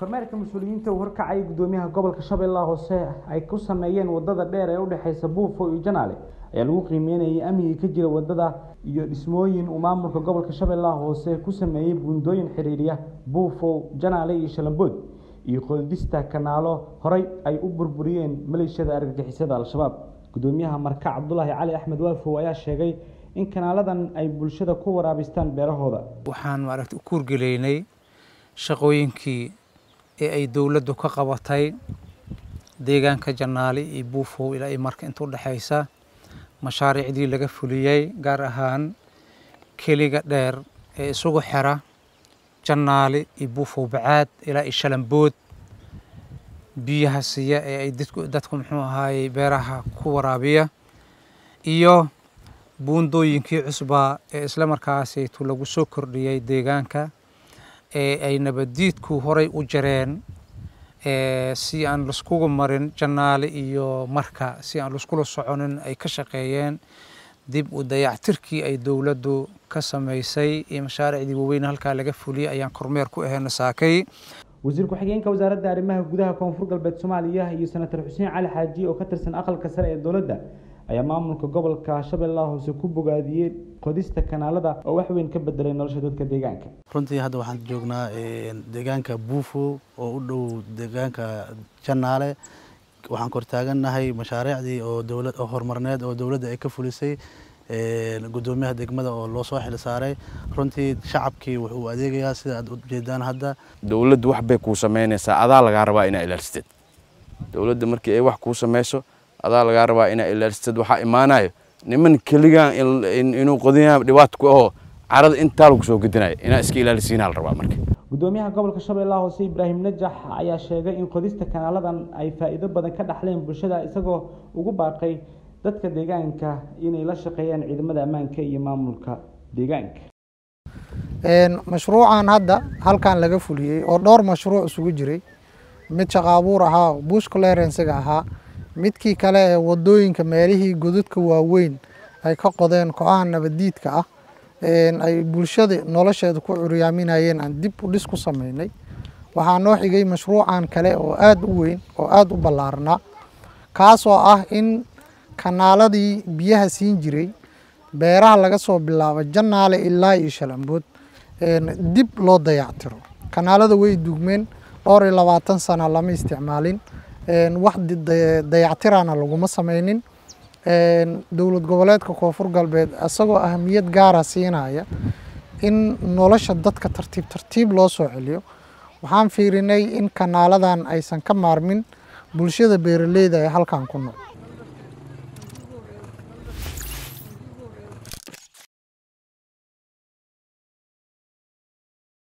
kormeerka mas-uuliyiinta uu horkacay gudoomiyaha gobolka shabeellaha hoose ay ku sameeyeen wadada dheer ee udhexeysa buufo iyo janaale ayaa lagu qiimeynayay amniga ka jira wadada iyo dhismooyin uu maamulka gobolka shabeellaha hoose ku sameeyey buundooyin xiriiriya buufo janaale iyo shalambood iyo qoldista kanaalo horey ay u burburiyeen maleeshiyada argagixisada al-shabaab gudoomiyaha marka cabdulaahi cali axmed waafow ayaa sheegay in kanaaladan ay bulshada ku waraabistaan beerahooda waxaan maaragta u kuurgeleynay shaqooyinkii ee ay dowladdu ka qabatay deegaanka janaale iyo buufow ilaa iyo marka inta udhexaysa mashaariicdii laga fuliyey gaar ahaan keliga dheer ee isugu xira janaale iyo buufow bacaad ilaa iyo shalambood biyaha siiya ee ay dadku dadku muxuu ahaayey beeraha ku waraabiya iyo buundooyinkii cusbaa ee isla markaasaytu lagu soo kordhiyey deegaanka ee ay nabaddiidku horay u jareen si aan laiskugu marin janaale iyo marka si aan laiskula soconin ay ka shaqeeyeen dib u dayactirkii ay dowladdu ka samaysay iyo mashaariicdii waaweyn halkaa laga fuliyey ayaan kormeer ku aheyna saakay wasiir ku-xigeenka wasaaradda arrimaha gudaha koonfur galbeed soomaaliya iyo senator xuseen cali xaaji oo ka tirsan aqalka sare ee dowladda ayaa maamulka gobolka shabeellaha hoose ku bogaadiyey qodista kanaalada oo wax weyn ka bedelay nolosha dadka deegaanka runtii hadda waxaan joognaa deegaanka buufo oo u dhow deegaanka janaale waxaan kortaagannahay mashaariicdii oo dowlad oo horumarneed oo dowladda ay ka fulisay gudoomiyaha degmada oo loo soo xil saaray runtii shacabkii wuxuu adeegayaa sida aad ujeedaan hadda dowladdu wax bay kuu samaynaysaa adaa lagaa rabaa inaa ilaalisteed dowladda markii ay wax kuu samayso adaa lagaa rabaa inaa ilaalisteed waxaa imaanayo niman keligaan inuu qodinyaa dhibaato ku aho carada intaa lagu soo gedinayo inaa iska ilaalisiinaa la rabaa marka gudoomiyaha gobolka shabeellaha hoose ibraahim najax ayaa sheegay in qodista kanaaladan ay faa'iido badan ka dhaxleen bulshada isagoo ugu baaqay dadka deegaanka inay la shaqeeyaan ciidamada ammaanka iyo maamulka deegaanka mashruucan hadda halkan laga fuliyey oo dhowr mashruuc isugu jiray mid shaqaabuur ahaa bush clearensiga ahaa midkii kale ee wadooyinka meelihii godadka waaweyn ay ka qodeen kooxaha nabaddiidka ah ay bulshada nolosheeda ku curyaaminayeen aan dib u dhis ku sameynay waxaa noo xigay mashruucan kale oo aada u weyn oo aada u ballaarnaa kaasoo ah in kanaaladii biyaha siin jiray beeraha laga soo bilaabo janaale ilaa iyo shalambood dib loo dayactiro kanaalada way dugmeen dhowr iyo labaatan sana lama isticmaalin wax dayactirana laguma sameynin dowlad goboleedka koonfur galbeed isagoo ahamiyad gaara siinaya in nolosha dadka tartiib tartiib loo soo celiyo waxaan fiirinay in kanaaladan aysan ka maarmin bulshada beeraleyda ee halkan ku nool